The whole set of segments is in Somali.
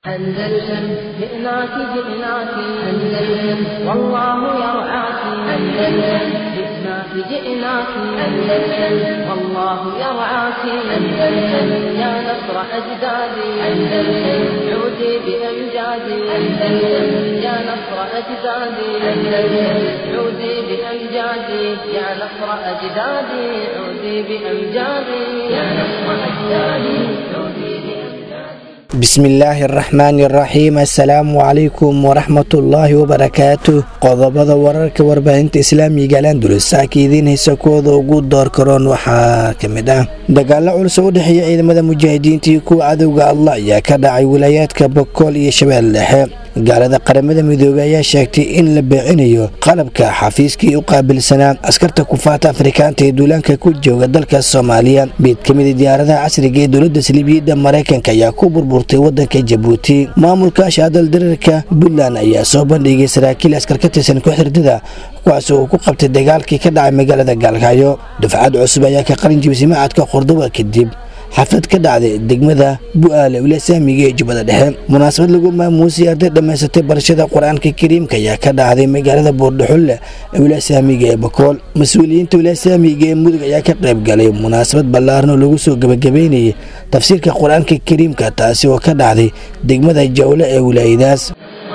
أندلسن جئناك جئناك أندلسن والله يرعاك أندلسن جئناك جئناك أندلسن والله يرعاك أندلسن يا نصر أجدادي أندلسن عودي بأمجادي أندلسن يا نصر أجدادي أندلسن عودي بأمجادي يا نصر أجدادي عودي بأمجادي يا نصر أجدادي عودي بأمجادي bismillaahi araxmaani araxiim assalaamu calaykum waraxmatullaahi wabarakaatu qodobada wararka warbaahinta islaamiga alandulsaaka idiin haysa kuwooda ugu door karoon waxaa ka mid ah dagaalo culus oo u dhexeeya ciidamada mujaahidiinta iyo kuwa cadowga allah ayaa ka dhacay wilaayaadka bokool iyo shabeelle dhexe gaalada qaramada midoobey ayaa sheegtay in la beecinayo qalabka xafiiskii u qaabilsanaa askarta kufaata afrikaanta ee duulaanka ku jooga dalka soomaaliya mid ka mida diyaaradaha casriga ee dowladda saliibiyadda maraykanka ayaa ku burburtay wadanka jabuuti maamulka shaadal dareerka puntland ayaa soo bandhigay saraakiil askar ka tirsan kooxhirdada kuwaas uu ku qabtay dagaalkii ka dhacay magaalada gaalkacyo dufcad cusub ayaa ka qalin jibisay macadka qordoba kadib xaflad ka dhacday degmada bu'aale wilasaamiga ee jubbada dhexe munaasabad lagu maamuusay arday dhammaysatay barashada qur-aanka kariimka ayaa ka dhacday magaalada boordhaxulle ee wilasaamiga ee bakool mas-uuliyiinta wilasaamiga ee mudug ayaa ka qayb galay munaasabad ballaaran oo lagu soo gebagabeynayay tafsiirka qur-aanka kariimka taasi oo ka dhacday degmada jawle ee wilaayadaas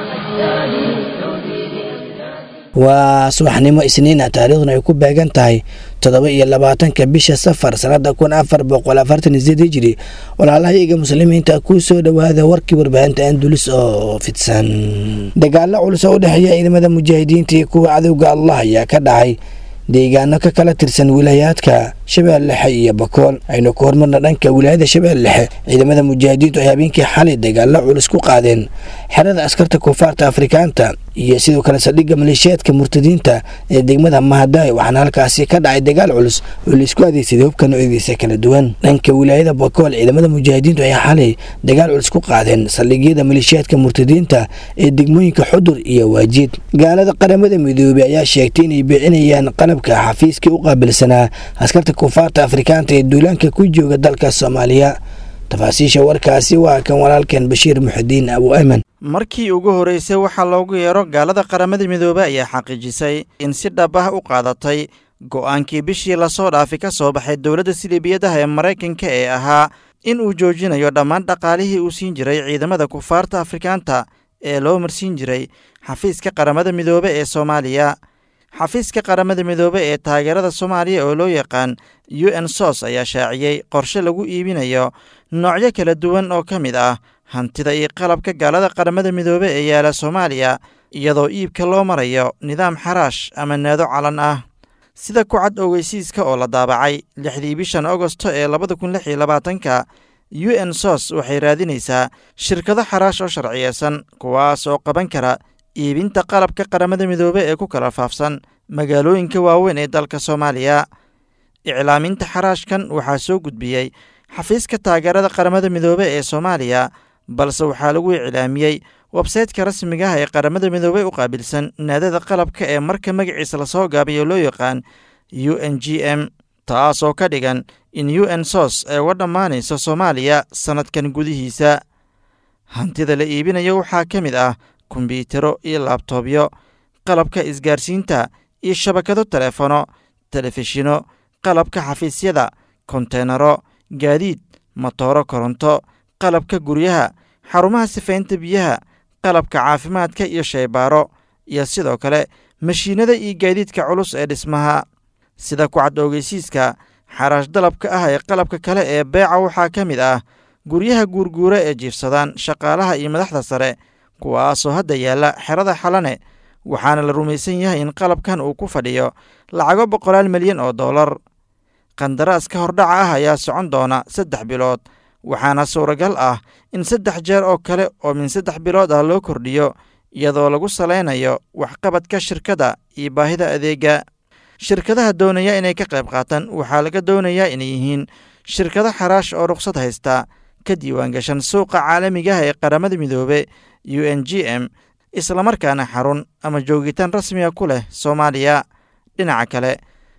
waa subaxnimo isniina taariikhduna ay ku beegan tahay toddoba iyo labaatanka bisha safar sannada kun afar boqol afartan sideed hijiri walaalahayaga muslimiinta ku soo dhowaada warkii warbaahinta andulis oo fidsan dagaalo culus oo u dhexeeya ciidamada mujaahidiinta iyo kuwa cadowga allah ayaa ka dhacay deegaano ka kala tirsan wilaayaadka shabeelle dhexe iyo bakool aynu ku hormarna dhanka wilaayada shabeelle dhexe ciidamada mujaahidiintu ay habeenkii xalay dagaalo culus ku qaadeen xerada askarta kufaarta afrikaanta iyo sidoo kale saldhigga maleeshiyaadka murtadiinta ee degmada mahadaay waxaana halkaasi ka dhacay dagaal culus oo laisku adeegsaday hubka noocyadiisa kala duwan dhanka wilaayada bakool ciidamada mujaahidiintu ay xalay dagaal culus ku qaadeen saldhigyada maleeshiyaadka murtadiinta ee degmooyinka xudur iyo waajiid gaalada qaramada midoobey ayaa sheegtay inay beecinayaan qalabka xafiiskii u qaabilsanaa askarta kufaarta afrikaanta ee duulaanka ku jooga dalka soomaaliya tafaasiisha warkaasi waa kan walaalkeen bashiir muxidiin abu ayman markii ugu horreysay waxaa loogu yeero gaalada qaramada midoobey ayaa xaqiijisay in si dhab ah u qaadatay go'aankii bishii lasoo dhaafi ka soo baxay dowladda siliibiyadaha ee maraykanka ee ahaa in uu joojinayo dhammaan dhaqaalihii uu siin jiray ciidamada kufaarta afrikaanta ee loo marsiin jiray xafiiska qaramada midoobe ee soomaaliya xafiiska qaramada midoobe ee taageerada soomaaliya oo loo yaqaan u n sos ayaa shaaciyey qorshe lagu iibinayo noocyo kala duwan oo ka mid ah hantida iyo qalabka gaalada qaramada midoobe ee yaala soomaaliya iyadoo iibka loo marayo nidaam xaraash ama naado calan ah sida ku cad ogeysiiska oo la daabacay lixdii bishan agosto ee labada kun lix iyo labaatanka u n sos waxay raadinaysaa shirkado xaraash oo sharciyeysan kuwaas oo qaban kara iibinta qalabka qaramada midoobe ee ku kala faafsan magaalooyinka waaweyn ee dalka soomaaliya iclaaminta xaraashkan waxaa soo gudbiyey xafiiska taageerada qaramada midoobe ee soomaaliya balse waxaa lagu iclaamiyey websaytka rasmiga ah ee qaramada midoobe u qaabilsan naadada qalabka ee marka magaciisa lasoo gaabiyo loo yaqaan u n g m taas oo ka dhigan in u n sos ay uga dhammaanayso soomaaliya sannadkan gudihiisa hantida la iibinayo waxaa ka mid ah kombyutaro iyo laabtoobyo qalabka isgaarsiinta iyo shabakado telefono telefishino qalabka xafiisyada konteenaro gaadiid matooro koronto qalabka guryaha xarumaha sifaynta biyaha qalabka caafimaadka iyo shaybaaro iyo sidoo kale mashiinada iyo gaadiidka culus ee dhismaha sida kucad ogeysiiska xaraash dalabka ah ee qalabka kale ee beeca waxaa ka mid ah guryaha guurguura ee jiifsadaan shaqaalaha iyo madaxda sare kuwaasoo hadda yaalla xerada xalane waxaana la rumaysan yahay in qalabkan uu ku fadhiyo lacago boqolaal milyan oo dollar qandaraaska hordhaca ah ayaa socon doona saddex bilood waxaana suuragal ah in saddex jeer oo kale oo min saddex bilood ah loo kordhiyo iyadoo lagu salaynayo waxqabadka shirkadda iyo baahida adeega shirkadaha doonaya inay ka qayb qaataan waxaa laga doonayaa inay yihiin shirkado xaraash oo ruqsad haysta ka diiwaangashan suuqa caalamigaah ee qaramada midoobe u n g m islamarkaana xarun ama joogitaan rasmiga ku leh soomaaliya dhinaca kale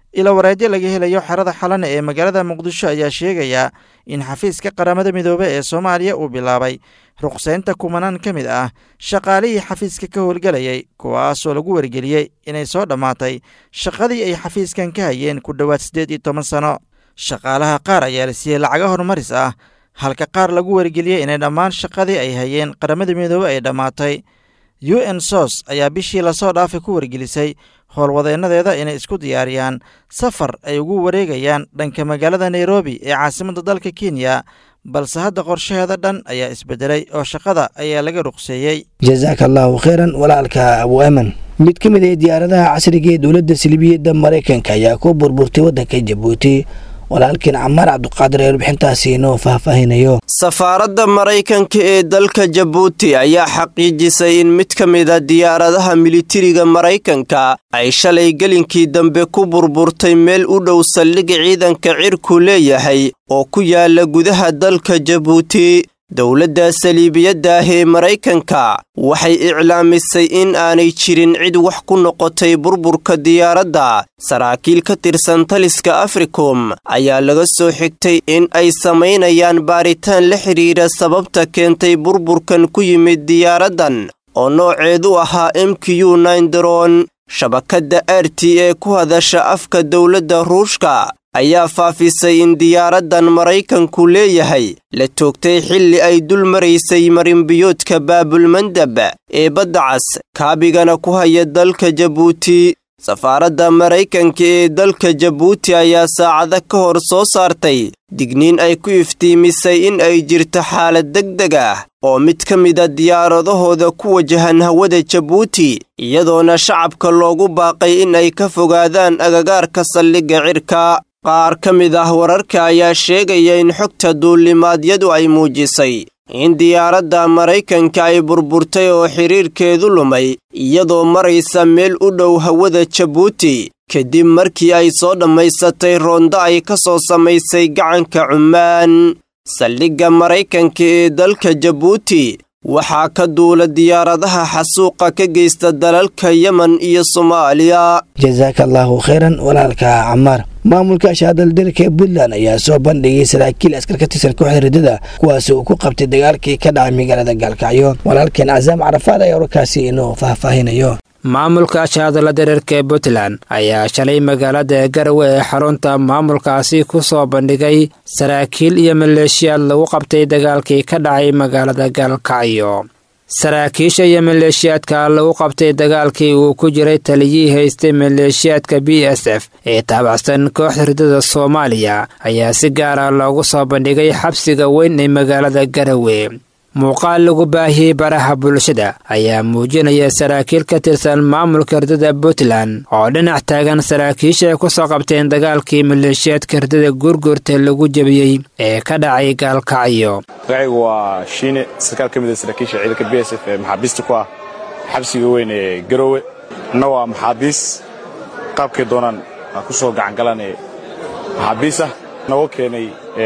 ila wareedyo laga helayo xerada xalane ee magaalada muqdisho ayaa sheegaya in xafiiska qaramada midoobe ee soomaaliya uu bilaabay ruqsaynta kumanaan ka mid ah shaqaalihii xafiiska ka howlgelayay kuwaasoo lagu wargeliyey inay soo dhammaatay shaqadii ay xafiiskan ka hayeen ku dhowaad siddeed iyo toban sano shaqaalaha qaar ayaa la siiyey lacaga horumaris ah halka qaar lagu wargeliyey inay dhammaan shaqadii ay hayeen qaramada midoobe ay dhammaatay u n sos ayaa bishii lasoo dhaafay ku wargelisay howlwadeennadeeda inay isku diyaariyaan safar ay ugu wareegayaan dhanka magaalada nairobi ee caasimadda dalka kenya balse hadda qorshaheeda dhan ayaa isbedelay oo shaqada ayaa laga ruqseeyey jasaaka allaahu kheyran walaalka abu aman mid ka mid ah diyaaradaha casriga ee dowladda silibiyadda maraykanka ayaa ku burburtay waddanka jabuuti walaalkiin camaar cabduqaadir ee warbixintaasi inoo faahfaahinayo safaaradda maraykanka ee dalka jabuuti ayaa xaqiijisay in mid ka mida diyaaradaha militariga maraykanka ay shalay gelinkii dambe ku burburtay meel u dhow saldhig ciidanka cirku leeyahay oo ku yaala gudaha dalka jabuuti dowladda saliibiyadda ah ee maraykanka waxay iclaamisay in aanay jirin cid wax ku noqotay burburka diyaaradda saraakiil ka tirsan taliska africom ayaa laga soo xigtay in ay samaynayaan baaritaan la xidhiidha sababta keentay burburkan ku yimid diyaaraddan oo nooceedu ahaa m q daron shabakadda r t ee ku hadasha afka dowladda ruushka ayaa faafisay in diyaaraddan maraykanku leeyahay la toogtay xilli ay dul maraysay marinbiyoodka baabulmandab ee badda cas kaabigana ku haya dalka jabuuti safaaradda maraykanka ee dalka jabuuti ayaa saacado ka hor soo saartay digniin ay ku iftiimisay in ay jirto xaalad degdeg ah oo mid ka mida diyaaradahooda ku wajahan hawada jabuuti iyadoona shacabka loogu baaqay in ay ka fogaadaan agagaarka saldhigga cirka qaar ka mid ah wararka ayaa sheegaya in xogta duulimaadyadu ay muujisay in diyaaradda maraykanka ay burburtay oo xidhiirkeedu lumay iyadoo maraysa meel u dhow hawada jabuuti kadib markii ay soo dhammaysatay roonda ay ka soo samaysay gacanka cummaan saldhigga maraykanka ee dalka jabuuti waxaa ka duula diyaaradaha xasuuqa ka geysta dalalka yemen iyo soomaaliya jasaaka allaahu kheyran walaalka camaar maamulka shaadaldirka ee puntland ayaa soo bandhigay saraakiil askar ka tirsan kooxda riddada kuwaasi uu ku qabtay dagaalkii ka dhacay magaalada gaalkacyo walaalkeen casaam carafaad ayaa warkaasi inuu faahfaahinayo maamulka shaadala dareerka ee puntland ayaa shalay magaalada garowe ee xarunta maamulkaasi ku soo bandhigay saraakiil iyo maleeshiyaad lagu qabtay dagaalkii ka dhacay magaalada gaalkacyo saraakiisha iyo maleeshiyaadka lagu qabtay dagaalkii uu ku jiray taliyihii haystay maleeshiyaadka b s f ee taabacsan kooxda riddada soomaaliya ayaa si gaara loogu soo bandhigay xabsiga weyn ee magaalada garowe muuqaal lagu baahiyey baraha bulshada ayaa muujinaya saraakiil ka tirsan maamulka riddada puntland oo dhinac taagan saraakiisha ay ku soo qabteen dagaalkii maleeshiyaadka riddada guurguurta lagu jebiyey ee ka dhacay gaalkacyo magacaygu waa shiine sarkaal ka mid a saraakiisha ciidanka b s f ee maxaabiista ku ah xabsiga weyn ee garoowe anna waa maxaabiis qaabkay doonaan aan ku soo gacangalaan ee maxaabiis ah nooga keenay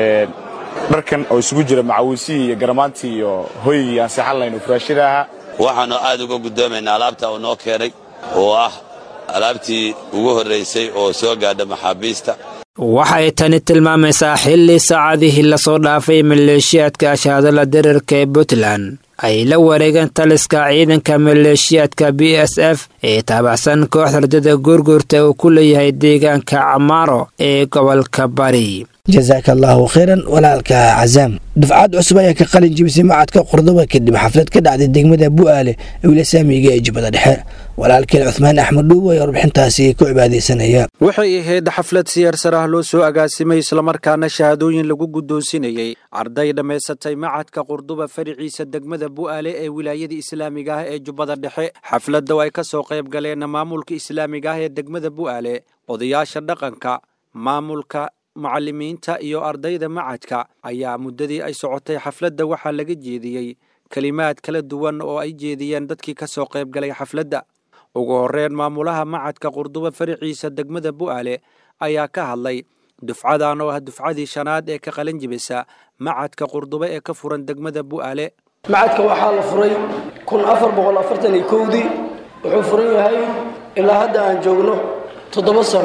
dharkan oo isugu jira macawiisihii iyo garamaantii iyo hoygii aan seexan lahayn oo furaashada ahaa waxaannu aad uga guddoomaynaa alaabta uu noo keenay oo ah alaabtii ugu horraysay oo soo gaadha maxaabiista waxay tani tilmaamaysaa xilli saacadihii lasoo dhaafay maleeshiyaadka shaadala dareerka ee puntland ay la wareegeen taliska ciidanka maleeshiyaadka b s f ee taabacsan kooxda riddada guurguurta uu ku leeyahay deegaanka camaaro ee gobolka bari jasaaka allaahu kheyran walaalka casaam dufcad cusub ayaa ka qalin jibisay macadka qordoba kadib xaflad ka dhacday degmada bu'aale ewla saamiga ee jubbada dhexe walaalkeen cuhmaan axmed dhuuw ayaa warbixintaasi ku cibaadaysanaya waxay ahayd xaflad siyarsar ah loo soo agaasimay islamarkaana shahaadooyin lagu guddoonsinayey arday dhammaysatay macadka qurduba fariciisa degmada bu'aale ee wilaayada islaamiga ah ee jubbada dhexe xafladda ay ka soo qayb galeen maamulka islaamiga ah ee degmada bu'aale odayaasha dhaqanka maamulka mucalimiinta iyo ardayda macadka ayaa muddadii ay socotay xafladda waxaa laga jeediyey kelimaad kala duwan oo ay jeediyeen dadkii ka soo qayb galay xafladda ugu horreyn maamulaha macadka qurduba fariciisa degmada bu'aale ayaa ka hadlay dufcadan oo ah dufcadii shanaad ee ka qalin jibisa macadka qurduba ee ka furan degmada bu'aale macadka waxaa la furay kun afar boqol afartan iyo kowdii wuxuu furan yahay ilaa hadda aan joogno toddoba sano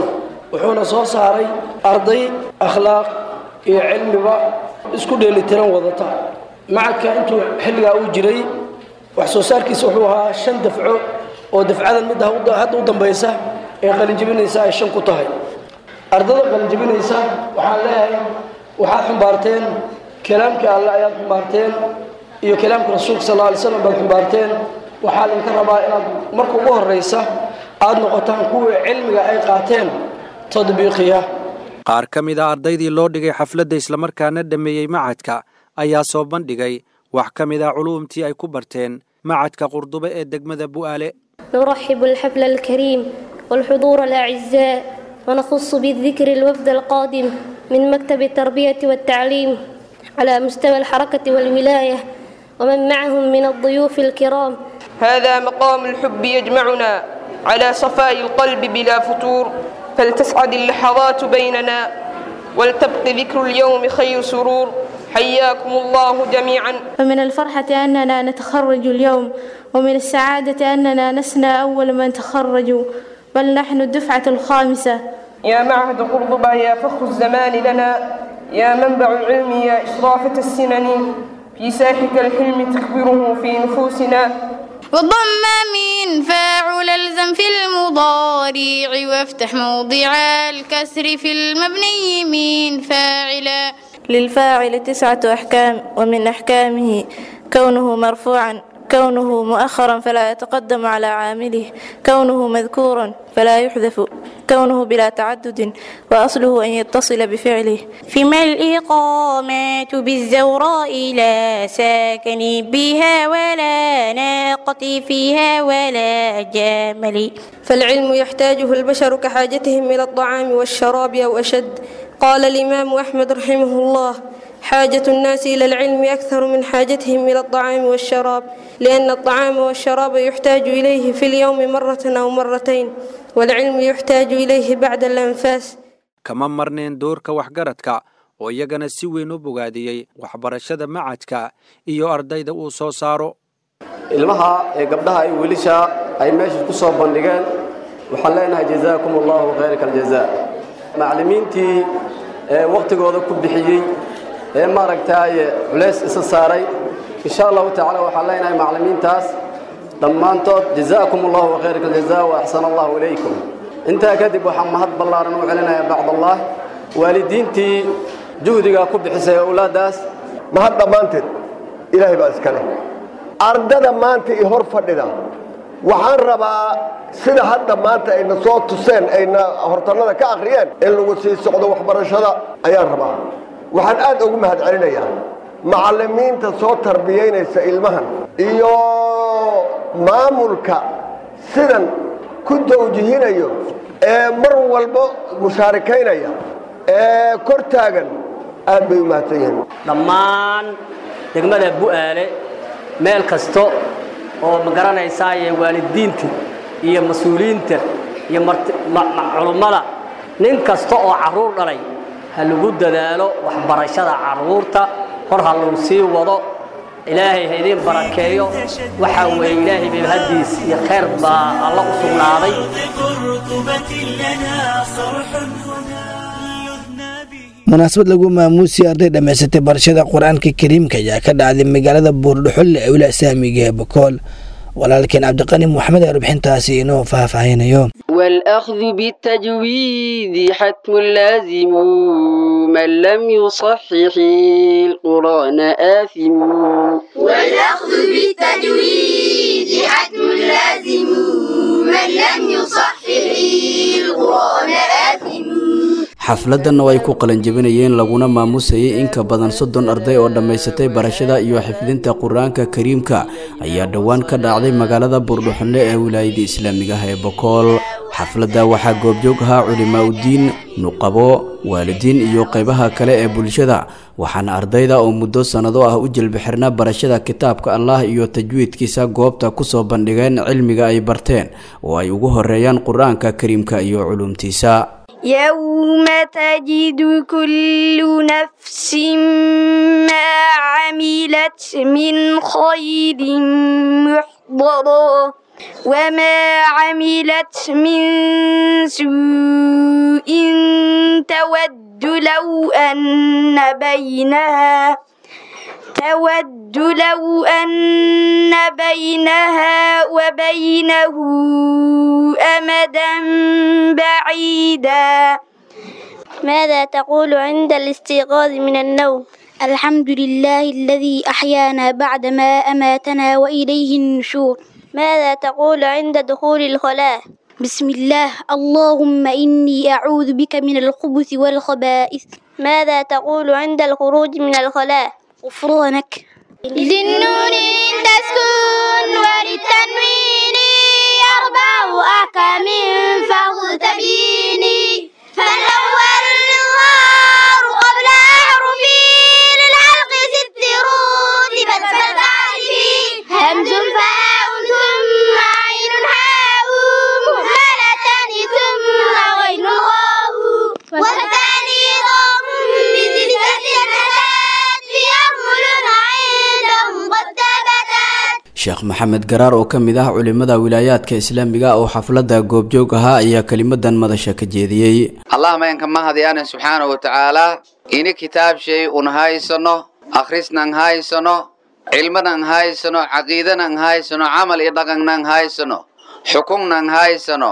wuxuuna soo saaray arday akhlaaq iyo cilmiba isku dheelitiran wadata macadka intuu xilligaa uu jiray wax soo saarkiisa wuxuu ahaa shan dafco oo dafcadan midda hadda u dambaysa ee qalinjibinaysa ay shan ku tahay ardada qalinjibinaysa waxaan leeyahay waxaad xumbaarteen kalaamkii alle ayaad xumbaarteen iyo kalaamka rasuulka sal alla alay slam baad xumbaarteen waxaa idinka rabaa inaad marka ugu horraysa aada noqotaan kuwii cilmiga ay qaateen tadbiiqiya qaar ka mid a ardaydii loo dhigay xafladda islamarkaana dhammeeyey macadka ayaa soo bandhigay wax ka mid a culuumtii ay ku barteen macadka qurdube ee degmada bu'aale نرحب الحفل الكريم والحضور الأعزاء ونخص بالذكر الوفد القادم من مكتب التربية والتعليم على مستوى الحركة والولاية ومن معهم من الضيوف الكرام هذا مقام الحب يجمعنا على صفاء القلب بلا فتور فلتسعد اللحظات بيننا ولتبق ذكر اليوم خير سرور حياكم الله جميعا ومن الفرحة أننا نتخرج اليوم ومن السعادة أننا لسنا أول من تخرجوا بل نحن الدفعة الخامسة يا معهد قرطبة يا فخر الزمان لنا يا منبع العلم يا إشرافة السنن في ساحك الحلم تكبره في نفوسنا وضم من فاعل الزم في المضارع وافتح موضع الكسر في المبني من فاعلا للفاعل تسعة أحكام ومن أحكامه كونه مرفوعا كونه مؤخرا فلا يتقدم على عامله كونه مذكورا فلا يحذف كونه بلا تعدد وأصله أن يتصل بفعله فيما الإقامات بالزوراء لا ساكن بها ولا ناقة فيها ولا جامل فالعلم يحتاجه البشر كحاجتهم إلى الطعام والشراب أو أشد قال الإمام أحمد رحمه الله حاجة الناس إلى العلم أكثر من حاجتهم إلى الطعام والشراب لأن الطعام والشراب يحتاج إليه في اليوم مرة أو مرتين والعلم يحتاج إليه بعد الأنفاس kama marneen doorka waxgaradka oo iyagana si weyn u bogaadiyey waxbarashada macadka iyo ardayda uu soo saaro ilmaha ee gabdhaha iyo wiilisha ay meesha ku soo bandhigeen waxaan leenahay jazaakum allahu khayrka aljazaa macallimiintii ee wakhtigooda ku bixiyey ee maaragtaaye culays isa saaray insha allahu tacaala waxaan leenahay macallimiintaas dhammaantood jazaakum allahu khayrka aljazaa wa axsana allahu ilaykum intaa kadib waxaan mahad ballaaran u celinayaa bacdallah waalidiintii juhdigaa ku bixisay owlaaddaas mahad dhammaanteed ilaahay baa iska leh ardada maanta i hor fadhida waxaan rabaa sida hadda maanta ayna soo tuseen ayna hortannada ka akhriyeen in lagu sii socdo waxbarashada ayaan rabaa waxaan aad ugu mahad celinayaa macallimiinta soo tarbiyaynaysa ilmahan iyo maamulka sidan ku dawjihinayo ee mar walba mushaarikaynaya ee kor taagan aad bay u mahadsan yihiin dhammaan degmada bu'aale meel kasta oo ma garanaysaaye waalidiinta iyo mas-uuliyiinta iyo culummada nin kasta oo carruur dhalay ha lagu dadaalo waxbarashada carruurta hor ha lagu sii wado ilaahay ha idiin barakeeyo waxaa weeye ilaahay bibahadiis iyo khayr baa alla u sugnaaday munaasabad lagu maamuusiyay arday dhammaysatay barashada qur-aanka kariimka ayaa ka dhacday magaalada buurdhuxulle ee wilac saamiga ee bokool walaalkeen cabdiqani moxamed ee rubxintaasi inoo faahfaahinayo والأخذ بالتجويد حتم لازم من لم يصحح القرآن آثم والأخذ بالتجويد حتم لازم من لم يصحح القرآن آثم xafladanna ay ku qalanjabinayeen laguna maamusayay in ka badan soddon arday oo dhammaysatay barashada iyo xifdinta qur-aanka kariimka ayaa dhowaan ka dhacday magaalada buurdhuxunle ee wilaayada islaamiga ah ee bokool xafladda waxaa goobjoog ahaa culimaa udiin nuqabo waalidiin iyo qaybaha kale ee bulshada waxaana ardayda oo muddo sannado ah u jelbixirna barashada kitaabka allah iyo tajwiidkiisa goobta kusoo bandhigeen cilmiga ay barteen oo ay ugu horeeyaan qur-aanka kariimka iyo culumtiisa يوم تجد كل نفس ما عملت من خير محضرا وما عملت من سوء تود لو أن بينها تود لو أن بينها وبينه أمدا بعيدا ماذا تقول عند الاستيقاظ من النوم الحمد لله الذي أحيانا بعدما أماتنا وإليه النشور ماذا تقول عند دخول الخلاء بسم الله اللهم إني أعوذ بك من الخبث والخبائث ماذا تقول عند الخروج من الخلاء غفرانك للنون تسكن وللتنوين أربع أحكام فخذ تبيني فالأول الإظهار قبل أحرفي للحلق ست رتبت فتعرفي همز فاء ثم عين حاء مهملتان ثم غين غاء والثاني ضم بستة أتت في أرمل عندهم قد ثبتت sheekh maxamed garaar oo ka mid ah culimada wilaayaadka islaamiga oo xafladda goobjoog ahaa ayaa kelimadan madasha ka jeediyey allah mayanka mahadiyaanan subxaanahu watacaalaa ini kitaab shay un haysano akhrisnan haysano cilmanan haysano caqiidanan haysano camal iyo dhaqannan haysano xukunnan haysano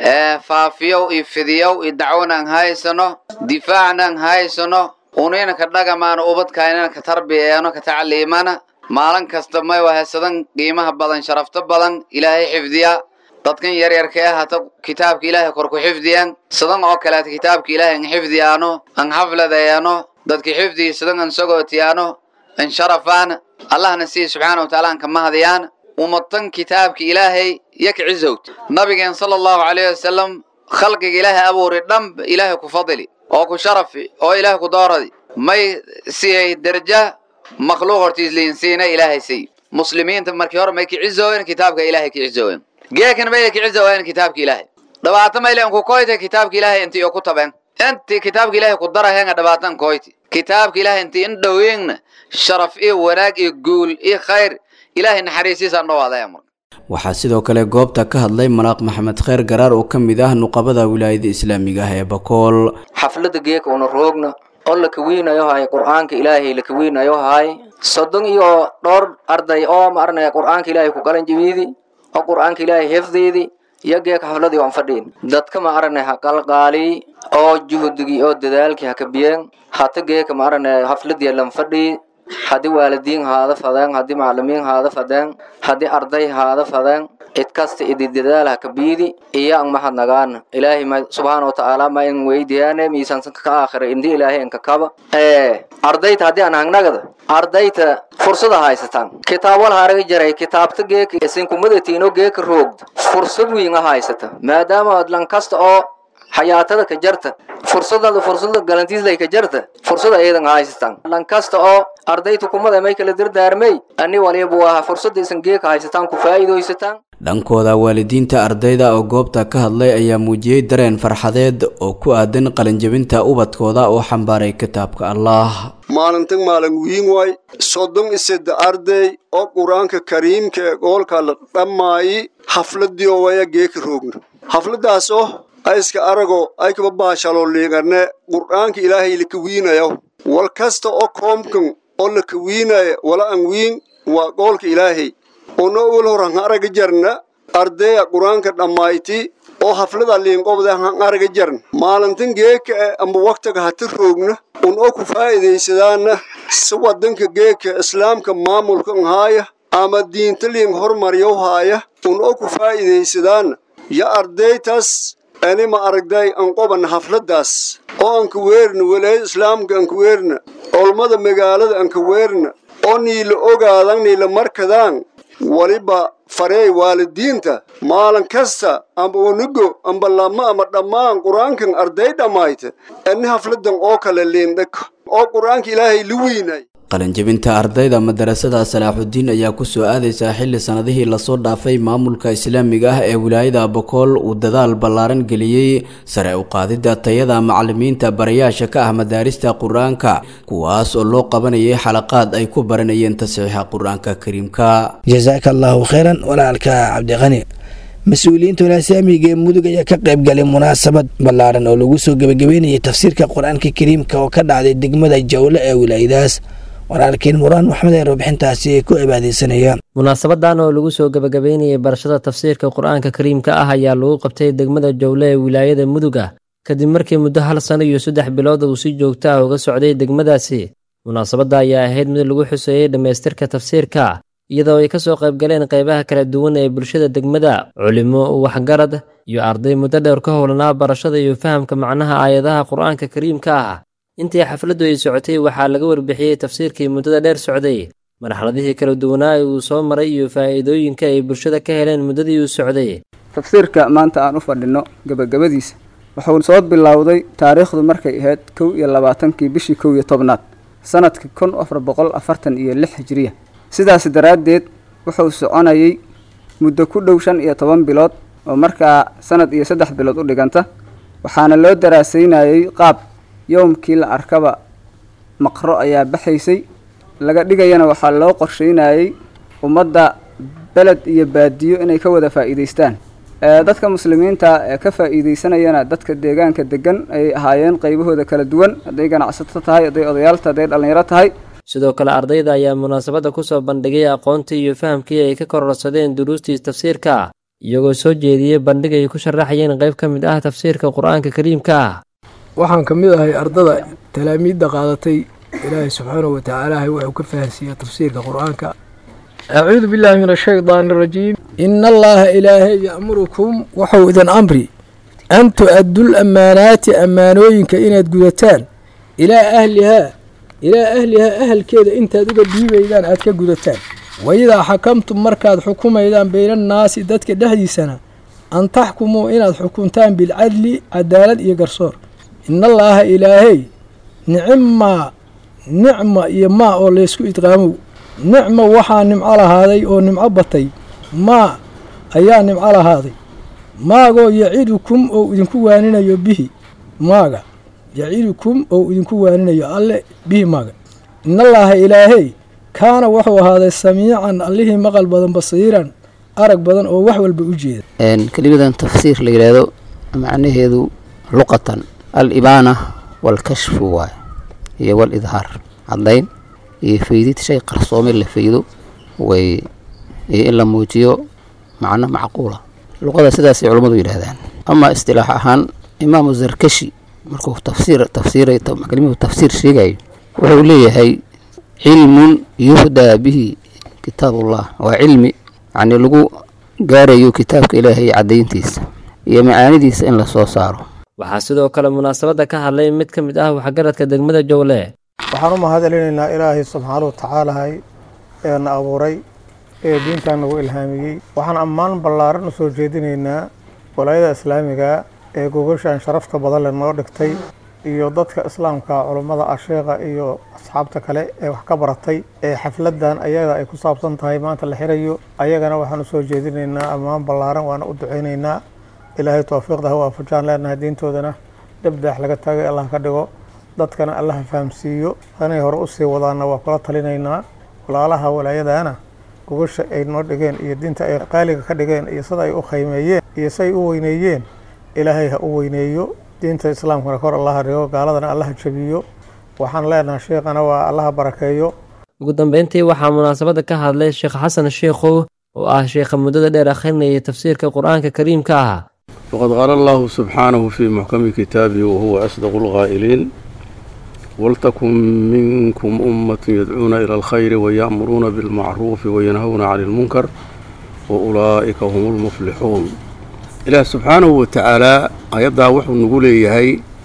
faafiyow iyo fidiyow iyo dacwonan haysano difaacnan haysano unina ka dhagamaana ubadkainana ka tarbiyeeno ka tacliimana maalin kasta may wahesadan qiimaha badan sharafto badan ilaahay xifdiya dadkan yaryarka ah hata kitaabka ilaahay kor ku xifdiyan sidan oo kaleeta kitaabka ilaahay an xifdiyaano an xafladayaano dadka xifdiya sidan an sagootiyaano an sharafaan allahna sii subxaana wataala an ka mahadiyaan umatan kitaabka ilaahay yak cizowt nabigeen sala allahu calayhi wasalam khalqiga ilaahay abuuri dhanb ilaahay ku fadili oo ku sharafi oo ilaahay ku dooradi may siyay derja makhluuq hortiis liinsiina ilaahay siy muslimiinta markii hore may kicizooyen kitaabka ilaahay kicizooyen geekan may kicizooyen kitaabka ilaahay dhabaata maylen ku koyte kitaabka ilaahay inti oo ku taben inti kitaabka ilaahay ku darahenga dhabaatan koyti kitaabka ilaahay inti in dhoweyngna sharaf iyo wanaag iyo guul iyo khayr ilaahay naxariisiisaan dhawaadaya marka waxaa sidoo kale goobta ka hadlay malaaq maxamed kheyr garaar oo ka mid ah nuqabada wilaayada islaamiga ah ee bakool xafladda geeka una roogna oo la kawiinayo haay qur'aanka ilaahay la kawiinayo haay soddon iyo dhowr arday oo ma arnaya qur'aanka ilaahay ku qalan jabiidi oo qur'aanka ilaahay hefdeedi iyo geeka xafladii aan fadhiin dadka ma arnay ha qalqaali oo juhdigii oo dadaalkii ha kabiyeen hata geeka ma arnay xafladii lan fadhii haddii waalidiin haada fadeen haddii macalimiin haada fadeen haddii arday haada fadeen cid kasta idi dadaal ha kabiidi iyo an mahadnagaan ilaahay ma subxaana watacaala ma in weydiyaane miisaansan ka aakhira indi ilaahay inka kaba ardayta haddii aan hangnagada ardayta fursada haysataan kitaabwal haraga jaray kitaabta geeka isinkumadatiino geeka roogda fursad wiin a haysata maadaama lan kasta oo xayaatada ka jarta fursadada fursada galantiislay ka jarta fursada ayadan haysatan lan kasta oo ardayta kumada may kala dardaarmay ani waliba waa fursada isan geeka haysataan ku faa'iidaysataan dhankooda waalidiinta ardayda oo goobta ka hadlay ayaa muujiyey dareen farxadeed oo ku aadan qalinjabinta ubadkooda oo xambaaray kitaabka allah maalintan maalin wiin waay soddon iseda arday oo qur-aanka kariimka ee goolka la dhammaayi xafladii oo waya geeka roogna xafladaas oo ayska arago ay kaba baashalo liigane qur'aanka ilaahay la kawiinayo wal kasta oo koomkan oo la kawiinaya wala an wiin waa goolka ilaahay ono wal horan araga jarna ardaya qur'aanka dhammayti oo haflada liinqobda han araga jarn maalintan geeka e amba waktiga hati roogna un oo ku faa'iidaysadaana si wadanka geeka islaamka maamulka haaya ama diinta liin hormaryow haaya un oo ku faa'iidaysadaana ya ardaytaas anima aragday an qoban xafladaas oo anka weerna walaayada islaamka anka weerna olmada magaalada anka weerna oo niila ogaadan niila markadaan waliba fareey waalidiinta maalin kasta amba unigo amba lama ama dhammaan qur-aankan arday dhammayta ani hafladan oo kale liindhag oo qur-aanka ilaahay la weynay qalinjabinta ardayda madarasada salaaxudiin ayaa kusoo aadaysaa xilli sanadihii lasoo dhaafay maamulka islaamiga ah ee wilaayada bokool uu dadaal ballaaran geliyey sare u qaadidda tayada macalimiinta barayaasha ka ah madaarista qur-aanka kuwaas oo loo qabanayay xalaqaad ay ku baranayeen tasiixa qur-aanka kariimka jasaaka allaahu kheyran walaalka cabdiqani mas-uuliyiinta walaasamiga ee mudug ayaa ka qayb galay munaasabad ballaaran oo lagu soo gebagabeynayay tafsiirka qur-aanka kariimka oo ka dhacday degmada jawle ee wilaayadaas walaalkiin muraan maxmed ee warbixintaasi ku cibaadeysanaya munaasabadan oo lagu soo gebagabeynayay barashada tafsiirka qur-aanka kariimka ah ayaa lagu qabtay degmada jawle ee wilaayada muduga kadib markii muddo hal sano iyo saddex bilood uu si joogto ah uga socday degmadaasi munaasabadda ayaa ahayd mid lagu xuseeyey dhammaystirka tafsiirka iyadoo ay ka soo qayb galeen qaybaha kala duwan ee bulshada degmada culimo waxgarad iyo arday muddo dheer ka howlanaa barashada iyo fahamka macnaha aayadaha qur-aanka kariimka ah intii xafladdu ay socotay waxaa laga warbixiyey tafsiirkii muddada dheer socday marxaladihii kala duwanaa ee uu soo maray iyo faa'iidooyinka ay bulshada ka heleen muddadii uu socday tafsiirka maanta aan u fadhinno gebagabadiisa wuxuu soo bilowday taariikhdu markay ahayd kow iyo labaatankii bishii kow iyo tobnaad sanadkii kun afar boqol afartan iyo lix hijiriya sidaas daraaddeed wuxuu soconayay muddo ku dhow shan iyo toban bilood oo markaa sanad iyo saddex bilood u dhiganta waxaana loo daraasaynayay qaab yowmkii la arkaba maqro ayaa baxaysay laga dhigayana waxaa loo qorsheynayay ummadda beled iyo baadiyo inay ka wada faa'iidaystaan dadka muslimiinta ee ka faa'iidaysanayana dadka deegaanka degan ayay ahaayeen qaybahooda kala duwan hadday ganacsato tahay hadday odayaalta hadday dhallinyaro tahay sidoo kale ardayda ayaa munaasabadda ku soo bandhigay aqoontii iyo fahamkii ay ka kororsadeen duruustii tafsiirka iyagoo soo jeediyey bandhig ay ku sharaxayeen qayb ka mid ah tafsiirka qur-aanka kariimka ah waxaan ka mid ahay ardada talaamiidda qaadatay ilaahay subxaanahu watacaala wuxuu ka fahansiiya tafsiirka qur-aanka acuudu billaahi min ashaydaani arajiim ina allaha ilaahay ya'murukum wuxuu idin amri an tu-addul ammaanaati ammaanooyinka inaad gudataan ilaa ahlihaa ilaa ahlihaa ahalkeeda intaad uga dhiibaydaan aad ka gudataan waidaa xakamtum markaad xukumaydaan baynannaasi dadka dhexdiisana an taxkumuu inaad xukuntaan bilcadli cadaalad iyo garsoor inallaaha ilaahay nicimmaa nicma iyo maa oo laysku idqaamow nicma waxaa nimco lahaaday oo nimco batay maa ayaa nimco lahaaday maagoo yacidukum oo idinku waaninayo bihi maaga yacidukum oo idinku waaninayo alle bihi maaga inallaaha ilaahey kaana wuxuu ahaaday samiican allihii maqal badan basiiran arag badan oo wax walba u jeeda kelimadan tafsiir la yidhaahdo macnaheedu luqatan al-ibaana waalkashfu waay iyo wal-idhaar caddayn iyo faydid shay qarsoomay la faydo way iyo in la muujiyo macno macquula luqada sidaasay culummadu yidhaahdaan ama istilaax ahaan imaamu zarkashi markuu tafsiir tafsiiray kelimadu tafsiir sheegayo wuxuu leeyahay cilmun yuhdaa bihi kitaabullah waa cilmi yacni lagu gaarayo kitaabka ilaahay caddayntiisa iyo macaanidiisa in lasoo saaro waxaa sidoo kale munaasabadda ka hadlay mid ka mid ah waxgaradka degmada jowle waxaan u mahadcelinaynaa ilaahay subxaanahu watacaalahay ee na abuuray ee diintan nagu ilhaamiyey waxaan ammaan ballaaran u soo jeedinaynaa walaayada islaamiga ee gogashan sharafta badan le noo dhigtay iyo dadka islaamka culummada asheekha iyo asxaabta kale ee wax ka baratay ee xafladan ayaga ay ku saabsan tahay maanta la xirayo ayagana waxaan usoo jeedinaynaa ammaan ballaaran waana u duceynaynaa ilaahay towfiiqda ha waafajaan leenahay diintoodana debdaax laga taagay allah ka dhigo dadkana allaha fahamsiiyo hanay hore usii wadaana waa kula talinaynaa walaalaha walaayadana gogasha ay noo dhigeen iyo diinta ay qaaliga ka dhigeen iyo sida ay u khaymeeyeen iyo siay u weyneeyeen ilaahay ha u weyneeyo diinta islaamkana kor allaha dhigo gaaladana allaha jabiyo waxaan leenahay sheekhana waa allaha barakeeyo ugu dambeyntii waxaa munaasabadda ka hadlay sheekh xasan sheikhow oo ah sheekha muddada dheer akhrinayay tafsiirka qur-aanka kariimka ah وقد قال الله سبحانه في محكم كتابه وهو أصدق القائلين ولتكن منكم أمة يدعون إلى الخير ويأمرون بالمعروف وينهون عن المنكر وأولئك هم المفلحون إله سبحانه وتعالى أيضا وحو نقول إيهي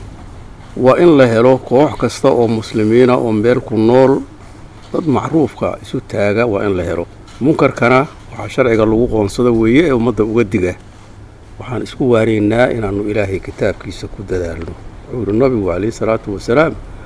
وإن لهلو كوح كستا أو مسلمين أو مبيركو النور ضد معروف كا إسو تاغا وإن لهلو منكر كان waxaa sharciga lagu qoonsada weeye ee ummadda uga diga waxaan isku waaraynaa inaannu ilaahay kitaabkiisa ku dadaalno wuxuu yihi nabigu calayhi salaatu wasalaam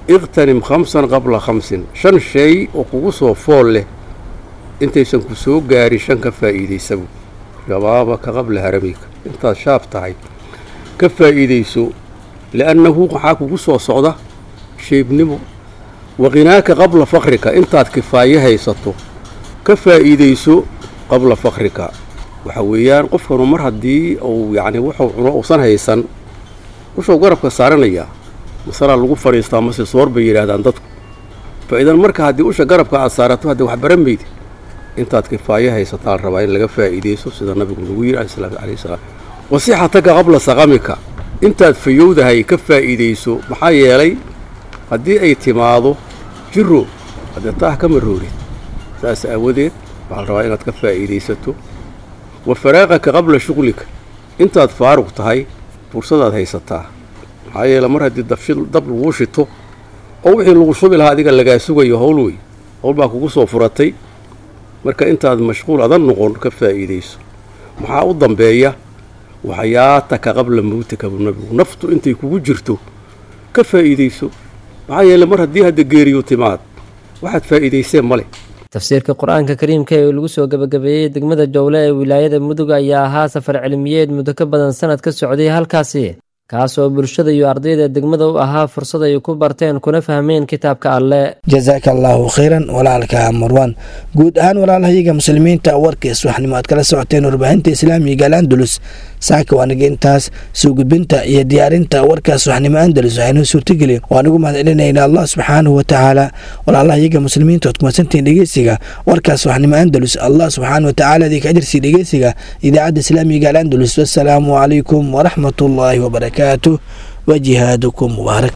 iqtanim khamsan qabla khamsin shan shay oo kugu soo fool leh intaysan ku soo gaarin shan ka faa'iidaysabu shabaabaka qabla haramika intaad shaab tahay ka faa'iidayso li'annahu waxaa kugu soo socda sheebnimo waqinaaka qabla fakrika intaad kifaaye haysato ka faa'iidayso qabla fakrika waxa weeyaan qofkanu mar haddii uu yacni wuxuu cuno uusan haysan wuxuu garabka saaranayaa masalaa lagu fadhiistaa mase soor bay yidhaahdaan dadku fa idan marka haddii usha garabka aad saarato haddii wax baran maydi intaad kifaaye haysataa la rabaa in laga faa'iidayso sida nabigu nagu yidhi alayhi salaam wasixataka qabla saqamika intaad fayowdahay ka faa'iidayso maxaa yeelay haddii ay timaado jiro haddee taah kama roorid saas aawadeed waxaa la rabaa inaad ka faa'iidaysato wa faraaqaka qabla shuqlika intaad faaruq tahay fursadaad haysataa maxaa yeele mar haddii dabshid dab laguu shito oo wixii lagu shubi lahaa adiga lagaa sugayo howl wey howl baa kugu soo furatay marka intaad mashquul adan noqon ka faa'iidayso maxaa u dambeeya waxyaataka qabla mawtika buu nabigu naftu intay kugu jirto ka faa'iidayso maxaa yeele mar haddii hadda geeriyo timaad waxaad faa'iidayseen ma leh tafsiirka qur-aanka kariimka ee lagu soo gebagabeeyey degmada jowle ee wilaayada mudug ayaa ahaa safar cilmiyeed muddo ka badan sanad ka socday halkaasi kaasoo bulshada iyo ardayda degmada u ahaa fursad ay ku barteen kuna fahmeen kitaabka alle jasaaka allaahu khayran walaalka marwan guud ahaan walaalahayaga muslimiinta warkiis waxnimo aad kala socoteen warbaahinta islaamiga alandalus saaka waaniga intaas soo gudbinta iyo diyaarinta warkaas waxnimo andalus waxaynoo suurtagelin waan ugu mahad celinayna allah subxaanahu watacaala walaalahayaga muslimiinta ood kumadsantiin dhegeysiga warkaas waxnimo andalus allah subxaana watacaala idinka ajarsii dhegeysiga idaacadda islaamiga alandalus wasalaamu calaykum waraxmat ullaahi wabarakaatuh وجهادكم مبارك